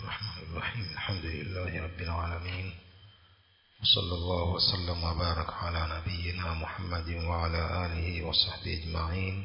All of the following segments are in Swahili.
الرحمن الرحيم الحمد لله رب العالمين وصلى الله وسلم وبارك على نبينا محمد وعلى آله وصحبه أجمعين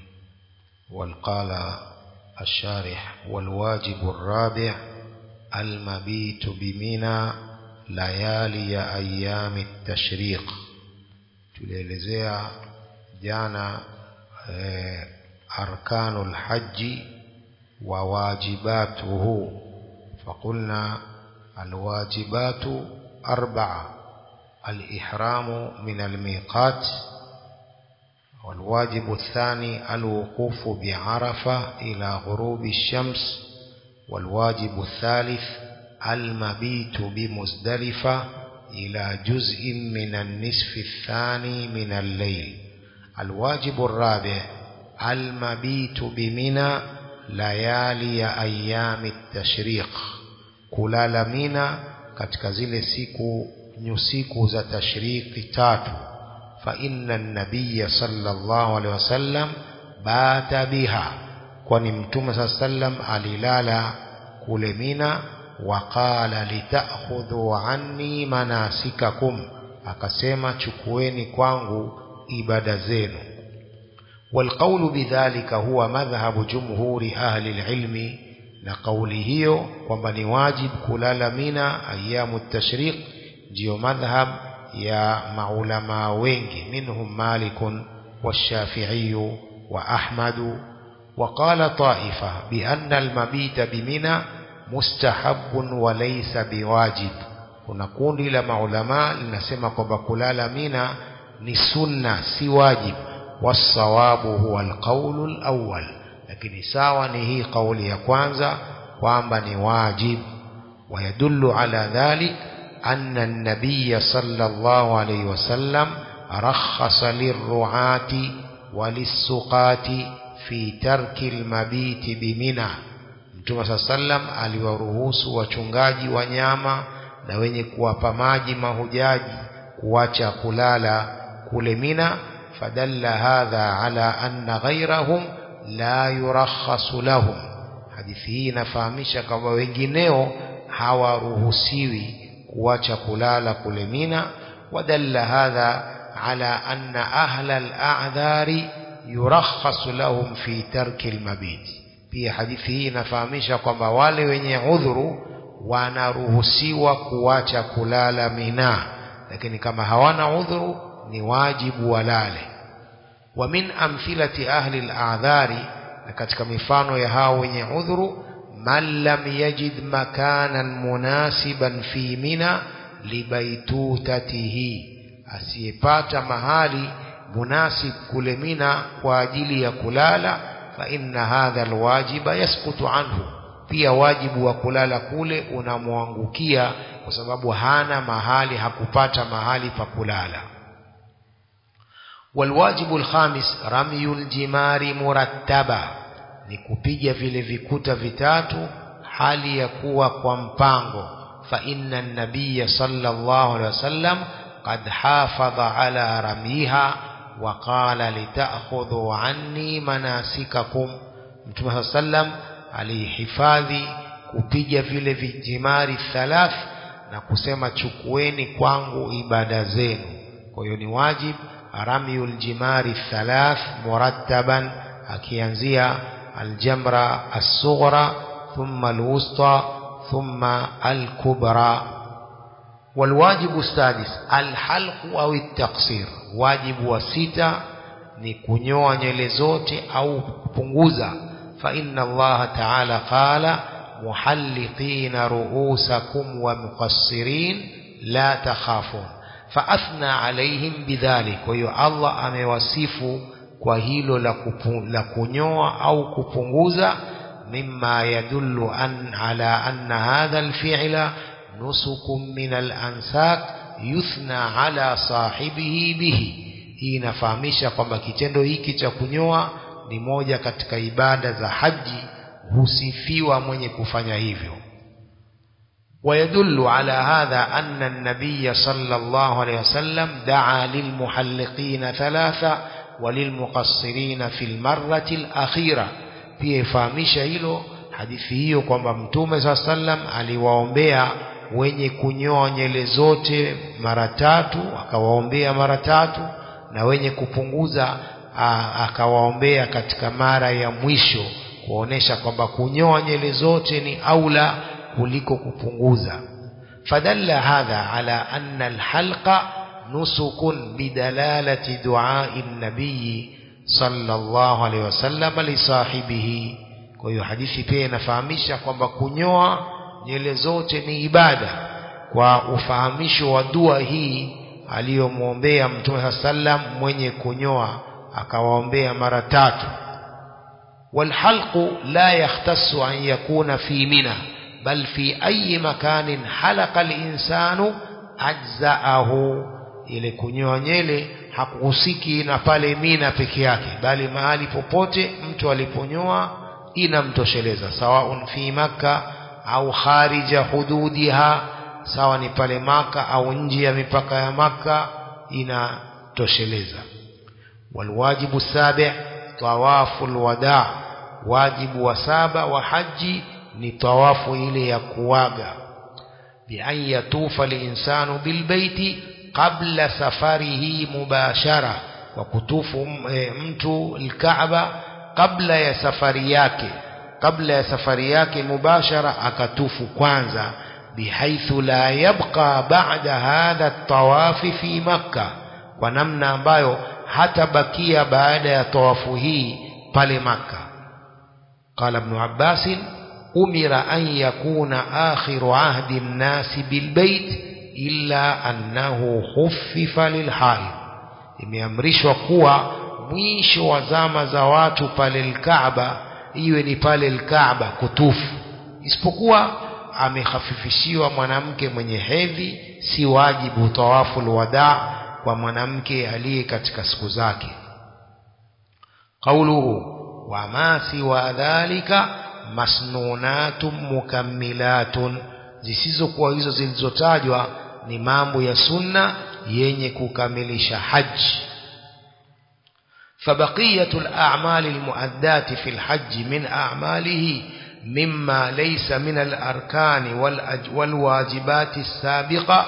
والقال الشارح والواجب الرابع المبيت بمنى ليالي أيام التشريق tulielezea jana eh, arkanu lhaji wa wajibatuhu فقلنا الواجبات أربعة الإحرام من الميقات والواجب الثاني الوقوف بعرفة إلى غروب الشمس والواجب الثالث المبيت بمزدلفة إلى جزء من النصف الثاني من الليل الواجب الرابع المبيت بمنى layali ya ayami tashriq kulala mina katika zile siku nyusiku za tashriki tatu fa inna nabiyya sallallahu alaihi wasallam bata biha kwani mtume saa sallam alilala kule mina waqala litakhudhu anni manasikakum akasema chukueni kwangu ibada zenu والقول بذلك هو مذهب جمهور أهل العلم نقوله ومن واجب كلال منا أيام التشريق جيو مذهب يا معلما وينج منهم مالك والشافعي وأحمد وقال طائفة بأن المبيت بمنى مستحب وليس بواجب kuna kundi la maulamaa linasema kwamba kulala mina ni sunna si wajibu والصواب هو القول الأول لكن ساوى نهي قول يكوانزا وأنبني واجب ويدل على ذلك أن النبي صلى الله عليه وسلم رخص للرعاة وللسقاة في ترك المبيت بمنى Mtume saa sallam aliwaruhusu wachungaji wa nyama na wenye kuwapa maji mahujaji kuacha kulala kule Mina فدل هذا على أن غيرهم لا يرخص لهم hadithi hii inafahamisha kwamba wengineo hawaruhusiwi kuacha kulala kule Mina wadalla hadha ala anna ahla al-a'dhari yurakhasu lahum fi tarki al-mabit pia hadithi hii inafahamisha kwamba wale wenye udhuru wanaruhusiwa kuacha kulala Mina lakini kama hawana udhuru ni wajibu walale wa min amthilati ahli al-a'dhari na katika mifano ya hao wenye udhuru man lam yajid makanan munasiban fi mina libaitutatihi asiyepata mahali munasib kule mina kwa ajili ya kulala fa inna hadha alwajiba yasqutu anhu pia wajibu wa kulala kule unamwangukia kwa sababu hana mahali hakupata mahali pa kulala والواجب الخامس رمي الجمار مرتبا ni kupiga vile vikuta vitatu hali ya kuwa kwa mpango fa inna an-nabiy sallallahu alaihi wasallam qad hafadha ala ramiha wa qala lita'khudhu anni manasikakum mtume sallam alihifadhi kupiga vile vijimari thalath na kusema chukueni kwangu ibada zenu kwa hiyo ni wajibu رمي الجمار الثلاث مرتبا akianzia aljamra الصغرى ثم الوسطى ثم الكبرى والواجب السادس الحلق أو التقصير واجب وستة ni kunyoa nywele zote au kupunguza fa inna Allah ta'ala qala muhalliqina ru'usakum wa muqassirin la takhafun فأثنى عليهم بذلك وهي الله amewasifu kwa hilo la, kupu, la kunyoa au kupunguza mimma yadullu an ala anna hadha alfi'la nusukum min alansak yuthna ala sahibihi bihi hii inafahamisha kwamba kitendo hiki cha kunyoa ni moja katika ibada za haji husifiwa mwenye kufanya hivyo ويدل على هذا أن النبي صلى الله عليه وسلم دعا للمحلقين ثلاثة وللمقصرين في المرة الأخيرة pia ifahamisha hilo hadithi hiyo kwamba mtume saa sallam aliwaombea wenye kunyoa nywele zote mara tatu akawaombea mara tatu na wenye kupunguza akawaombea katika mara ya mwisho kuonesha kwamba kunyoa nywele zote ni aula kuliko kupunguza fadalla hadha ala anna alhalqa nusukun bidalalati duai nabiyi sallallahu alaihi wasallam lisahibihi kwa hiyo hadithi pia inafahamisha kwamba kunyoa nywele zote ni ibada kwa ufahamisho wa dua hii aliyomwombea mtume sallam mwenye kunyoa akawaombea mara tatu والحلق لا يختص أن يكون في منى بل في أي مكان حلق الإنسان أجزأه ile kunyoa nyele hakuhusiki na pale mina peke yake bali mahali popote mtu aliponyoa inamtosheleza sawaun fi makka au kharija hududiha sawa ni pale maka au nje ya mipaka ya maka inatosheleza walwajibu sabi tawafu alwada wajibu wa saba wa haji ni tawafu ile ya kuwaga bi an yatufa linsanu bilbaiti qabla safarihi mubashara kwa kutufu e, mtu alkaaba kabla ya safari yake kabla ya safari yake mubashara akatufu kwanza bihaithu la yabqa ba'da hadha tawafi fi makka kwa namna ambayo hatabakia baada ya tawafu hii pale makka qala ibn abbas umira an yakuna akhiru ahdi an-nas bilbayt illa annahu khuffifa lilhaid imeamrishwa kuwa mwisho wa zama za watu pale al-Kaaba iwe ni pale al-Kaaba kutufu isipokuwa amehafifishiwa mwanamke mwenye hedhi si wajibu tawafu alwada kwa mwanamke aliye katika siku zake qauluhu wa ma siwa dhalika masnunatun mukammilatun zisizokuwa hizo zilizotajwa ni mambo ya sunna yenye kukamilisha haji فبقية الأعمال المؤدات في الحج من أعماله مما ليس من الأركان والواجبات السابقة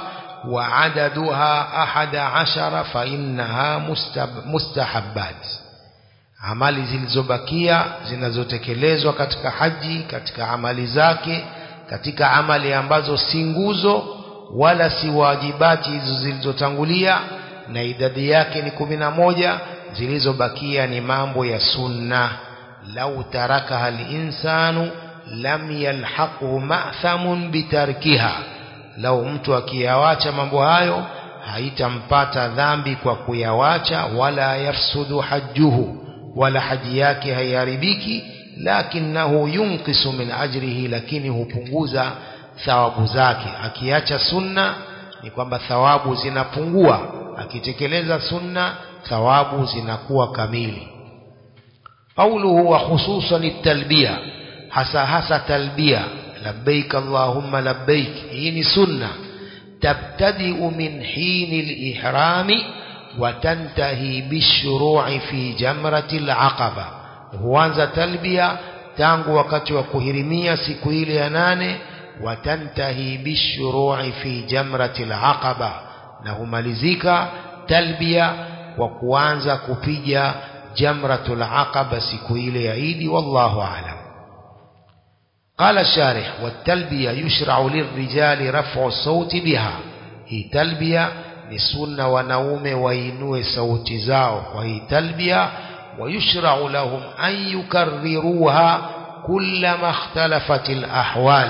وعددها أحد عشر فإنها مستحبات amali zilizobakia zinazotekelezwa katika haji katika amali zake katika amali ambazo si nguzo wala si wajibati hizo zilizotangulia na idadi yake ni kumi na moja zilizobakia ni mambo ya sunna lau tarakaha linsanu lam yalhaqhu ma'thamun bitarkiha lau mtu akiyawacha mambo hayo haitampata dhambi kwa kuyawacha wala yafsudu hajjuhu wala haji yake haiharibiki lakinahu yunqisu min ajrihi lakini hupunguza thawabu zake akiacha sunna ni kwamba thawabu zinapungua akitekeleza sunna thawabu zinakuwa kamili qawluhu wa khususan at-talbiya hasa hasa talbiya labbaik allahumma labbaik hii ni sunna tabtadi'u min hini al-ihrami wa tantahi bishuru'i fi jamrati al-aqaba huanza talbiya tangu wakati wa kuhirimia siku ile ya nane wa tantahi bishuru'i fi jamrati al-aqaba na humalizika talbiya kwa kuanza kupiga jamratul aqaba siku ile ya Idi wallahu a'lam قال الشارح والتلبية يشرع للرجال رفع الصوت بها هي تلبية لسنة ونوم وينوي صوت زاو وهي تلبية ويشرع لهم أن يكرروها كلما اختلفت الأحوال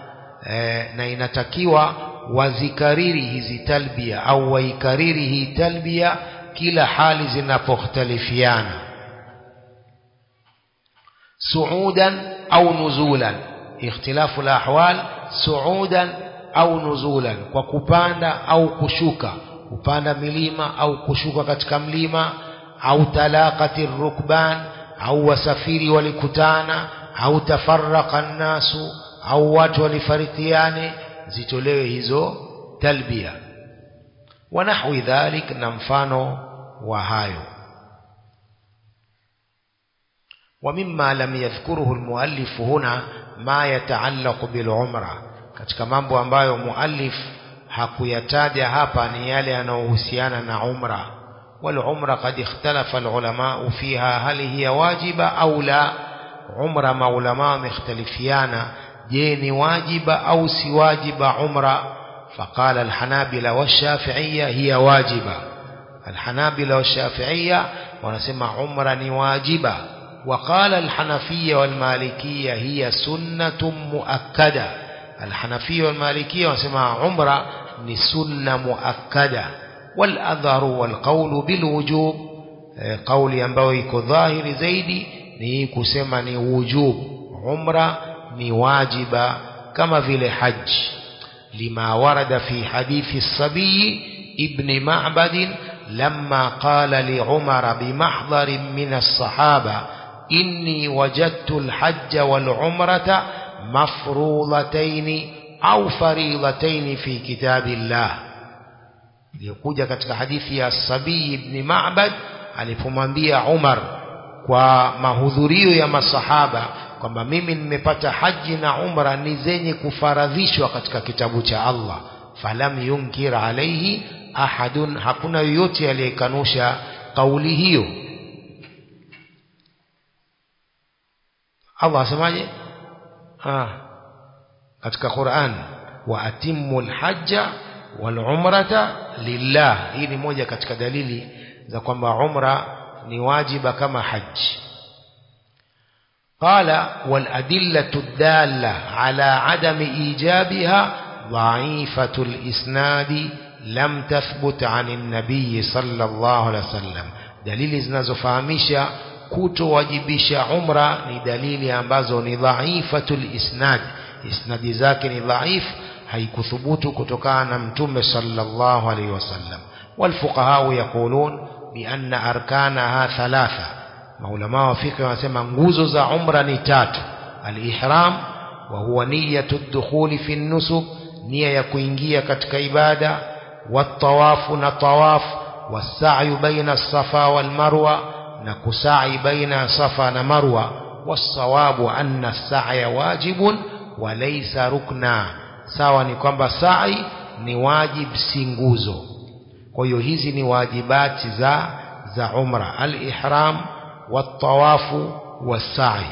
na inatakiwa wazikariri hizi talbia au waikariri hii talbia kila hali zinapokhtalifiana suudan au nuzulan ikhtilafu alahwal suudan au nuzulan kwa kupanda au kushuka kupanda milima au kushuka katika mlima au talaqati rukban au wasafiri walikutana au tafarraqa nnasu au watu walifarikiane zitolewe hizo talbia ونحو ذلك نمفانو وهايو ومما لم يذكره المؤلف هنا ma yataallaqu bil umra katika mambo ambayo muallif hakuyataja hapa ni yale yanayohusiana na umra wal umra qad ikhtalafa al ulama fiha hal hiya wajiba au la umra maulama wamekhtalifiana je ni wajiba au si wajiba umra فقال الحنابلة والشافعية هي واجبة الحنابلة والشافعية ونسمع عمرا واجبة وقال الحنفية والمالكية هي سنة مؤكدة الحنفية والمالكية ونسمع عمرة سنة مؤكدة والأظهر والقول بالوجوب قول ينبغي كظاهر زيدي ni kusema ni wujub umra ni wajiba kama vile haji لما ورد في حديث الصبي ابن معبد لما قال لعمر بمحضر من الصحابة إني وجدت الحج والعمرة مفروضتين أو فريضتين في كتاب الله ليقول katika hadithi ya Sabii ibn Ma'bad alipomwambia Umar kwa mahudhurio ya masahaba kwamba mimi nimepata haji na umra ni zenye kufaradhishwa katika kitabu cha Allah falam yunkir alaihi ahadun hakuna yoyote aliyekanusha kauli hiyo Allah asemaje ah katika Qur'an wa atimmu alhajja wal umrata lillah hii ni moja katika dalili za kwamba umra ni wajiba kama haji قال والأدلة الدالة على عدم إيجابها ضعيفة الإسناد لم تثبت عن النبي صلى الله عليه وسلم دليل zinazofahamisha kutowajibisha umra ni dalili ambazo ni dhaifatul isnad isnadi zake ni dhaif haikuthubutu kutokana na mtume sallallahu alaihi wasallam والفقهاء يقولون بأن أركانها ثلاثة maulama wa fiqh wanasema nguzo za umra ni tatu al-ihram wa huwa niyatu dukhuli fi nusuk nia ya kuingia katika ibada watawafu na tawaf wasa'yu baina safa wal marwa na kusai baina safa na marwa wasawabu anna as-sa'ya wajibun wa laysa rukna sawa ni kwamba sa'i ni wajib si nguzo kwa hiyo hizi ni wajibati za za umra al-ihram والطواف والسعي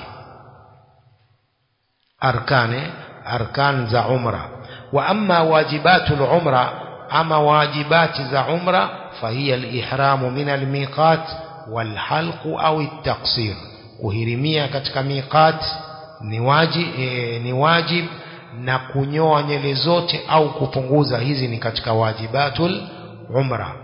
أركان أركان ذا عمرة وأما واجبات العمرة أما واجبات ذا عمرة فهي الإحرام من الميقات والحلق أو التقصير kuhirimia katika miqat ni waji, e, ni wajib na kunyoa nywele zote au kupunguza hizi ni katika wajibatul umra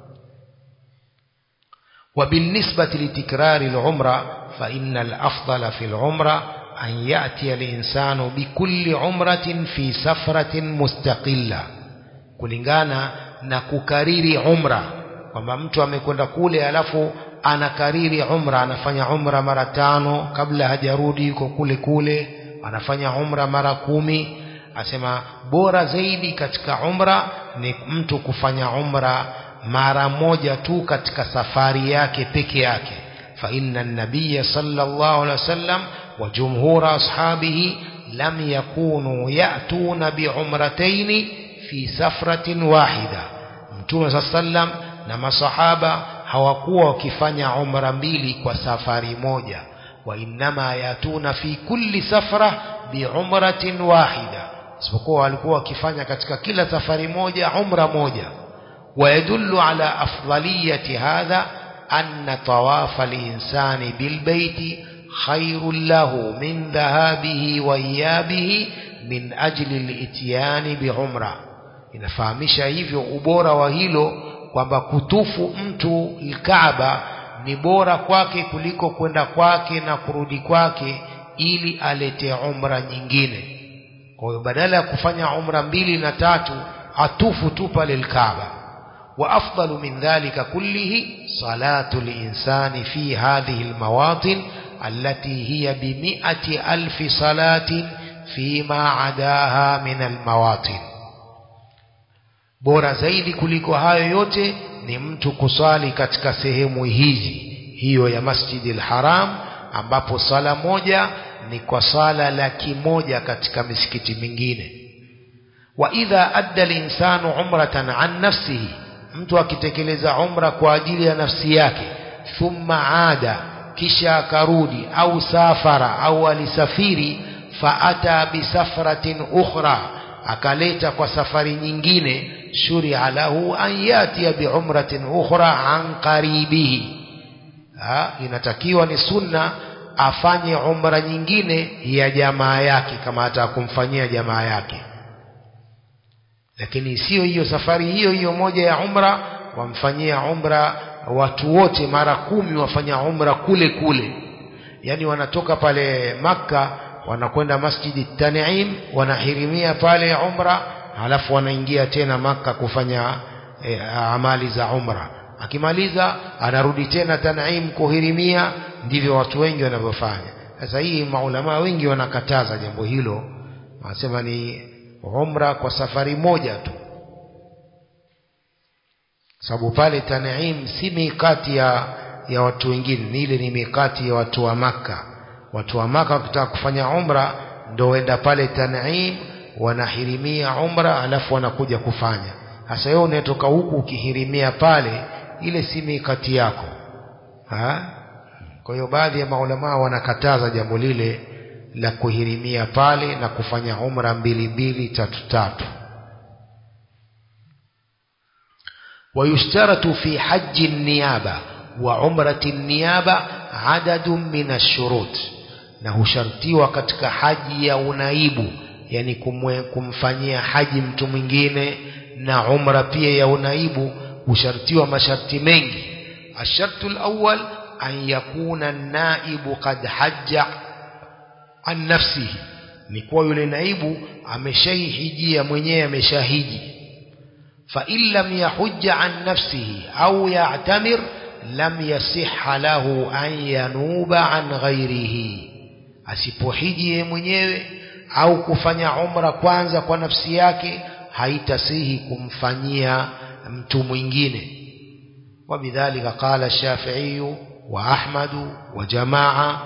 وبالنسبة لتكرار العمرة فإن الأفضل في العمرة أن يأتي الإنسان بكل عمرة في سفرة مستقلة kulingana na kukariri umra kwamba mtu amekwenda kule alafu anakariri umra anafanya umra mara tano kabla hajarudi yuko kule kule anafanya umra mara kumi asema bora zaidi katika umra ni mtu kufanya umra mara moja tu katika safari yake peke yake fa inna an-nabiy sallallahu alaihi wasallam wa jumhur ashabihi lam yakunu ya'tuna bi umratayn fi safratin wahida mtume sallam na masahaba hawakuwa wakifanya umra mbili kwa safari moja wa innama yatuna fi kulli safra bi umratin wahida isipokuwa walikuwa wakifanya katika kila safari moja umra moja ويدل على أفضلية هذا أن طواف الإنسان بالبيت خير له من ذهابه وإيابه من أجل الإتيان بعمرة inafahamisha hivyo ubora wa hilo kwamba kutufu mtu Kaaba ni bora kwake kuliko kwenda kwake na kurudi kwake ili alete umra nyingine. Kwa hiyo badala ya kufanya umra mbili na tatu atufu tu pale Kaaba. وأفضل من ذلك كله صلاة الإنسان في هذه المواطن التي هي بمئة ألف صلاة فيما عداها من المواطن bora zaidi kuliko hayo yote ni mtu kusali katika sehemu hizi hiyo ya Masjidil Haram ambapo sala moja ni kwa sala laki moja katika misikiti mingine wa idha adda linsanu umratan an nafsihi mtu akitekeleza umra kwa ajili ya nafsi yake thumma ada kisha akarudi au safara au alisafiri faata bisafratin ukhra akaleta kwa safari nyingine shuria lahu an yatia biumratin ukhra an qaribihi ha, inatakiwa ni sunna afanye umra nyingine ya jamaa yake kama hata kumfanyia jamaa yake lakini sio hiyo safari hiyo hiyo moja ya umra wamfanyia umra watu wote mara kumi wafanya umra kule kule yani wanatoka pale makka wanakwenda masjidi Tan'im wanahirimia pale umra halafu wanaingia tena maka kufanya e, amali za umra akimaliza anarudi tena Tan'im kuhirimia ndivyo watu wengi wanavyofanya sasa hii maulama wengi wanakataza jambo hilo wanasema ni umra kwa safari moja tu sababu pale Tan'im si mikati ya, ya watu wengine ni ile ni mikati ya watu wa maka watu wa maka wakitaka kufanya umra ndo wenda pale Tan'im wanahirimia umra alafu wanakuja kufanya sasa wewe unatoka huku ukihirimia pale ile si mikati yako ha? kwa hiyo baadhi ya maulama wanakataza jambo lile la kuhirimia pale na kufanya umra mbili mbili tatu tatu ويشترط في حج النيابة وعمرة النيابة عدد من الشروط na hushartiwa katika haji ya unaibu yani kumwe, kumfanyia haji mtu mwingine na umra pia ya unaibu hushartiwa masharti mengi ashartu alawwal an yakuna naibu qad hajja an nafsihi ni kuwa yule naibu ameshaihijia mwenyewe ameshahiji fa in lam yahujja an nafsihi au ya'tamir lam yasihha lahu an yanuba an ghairihi asipohiji yeye mwenyewe au kufanya umra kwanza kwa nafsi yake haitasihi kumfanyia mtu mwingine وبذلك قال الشافعي وأحمد وجماعة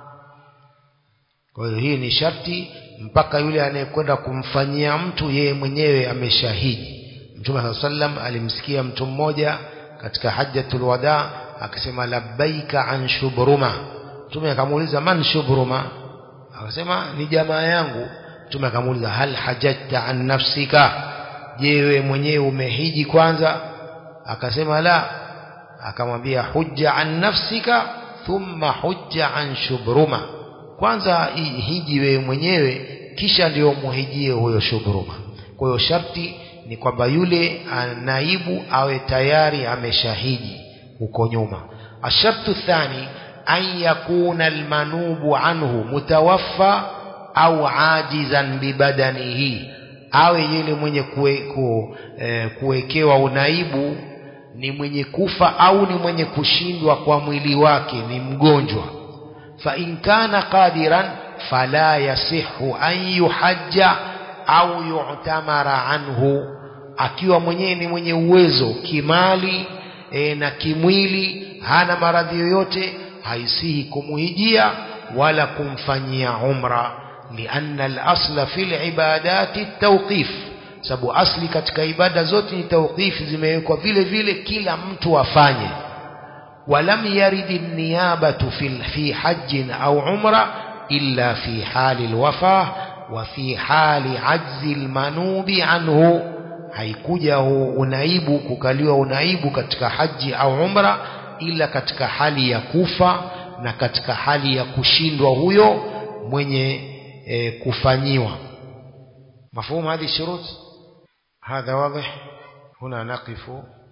kwa hiyo hii ni sharti mpaka yule anayekwenda kumfanyia mtu yeye mwenyewe ameshahidi mtume saa sallam alimsikia mtu mmoja katika hajjatul wada akisema labbaika an shubruma mtume akamuuliza man shubruma akasema ni jamaa yangu mtume akamuuliza hal hajajta an nafsika je wewe mwenyewe umehiji kwanza akasema la akamwambia hujja an nafsika thumma hujja an shubruma kwanza hiji wewe mwenyewe kisha ndio muhijie huyo shubruma kwa hiyo sharti ni kwamba yule naibu awe tayari ameshahidi huko nyuma ashartu thani an yakuna almanubu anhu mutawaffa au ajizan bibadanihi awe yule mwenye kuwekewa e, kuwekewa unaibu ni mwenye kufa au ni mwenye kushindwa kwa mwili wake ni mgonjwa fa in kana qadiran fala yasihu an yuhajja au yu'tamara anhu akiwa mwenyewe ni mwenye uwezo kimali e, na kimwili hana maradhi yoyote haisihi kumuhijia wala kumfanyia umra lianna al-asla fil ibadati tawqif sababu asli katika ibada zote ni tawqif zimewekwa vile vile kila mtu afanye ولم يرد النيابة في في حج أو عمرة إلا في حال الوفاة وفي حال عجز المنوب عنه haikuja unaibu kukaliwa unaibu katika haji au umra ila katika hali ya kufa na katika hali ya kushindwa huyo mwenye e, kufanyiwa مفهوم هذه الشروط هذا واضح هنا نقف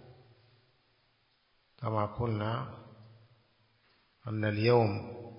كما قلنا أن اليوم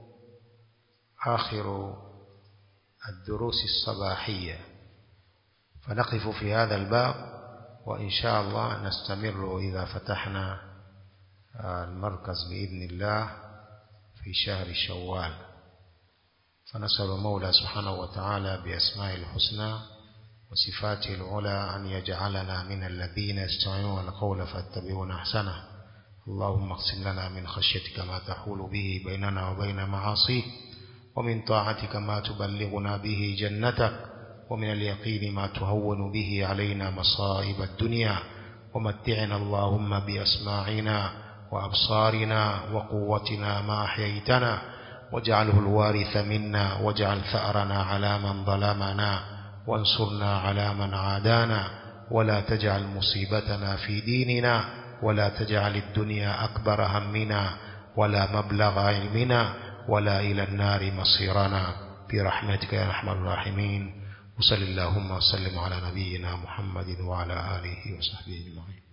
آخر الدروس الصباحية فنقف في هذا الباب وإن شاء الله نستمر إذا فتحنا المركز بإذن الله في شهر شوال فنسأل المولى سبحانه وتعالى بأسماء الحسنى وصفاته العلى أن يجعلنا من الذين يستمعون القول فاتبعون أحسنه اللهم اقسم لنا من خشيتك ما تحول به بيننا وبين معاصيك ومن طاعتك ما تبلغنا به جنتك ومن اليقين ما تهون به علينا مصائب الدنيا ومتعنا اللهم بأسماعنا وأبصارنا وقوتنا ما أحييتنا واجعله الوارث منا واجعل ثأرنا على من ظلمنا وانصرنا على من عادانا ولا تجعل مصيبتنا في ديننا ولا تجعل الدنيا أكبر همنا ولا مبلغ علمنا ولا إلى النار مصيرنا برحمتك يا أرحم الراحمين وصل اللهم وسلم على نبينا محمد وعلى آله وصحبه أجمعين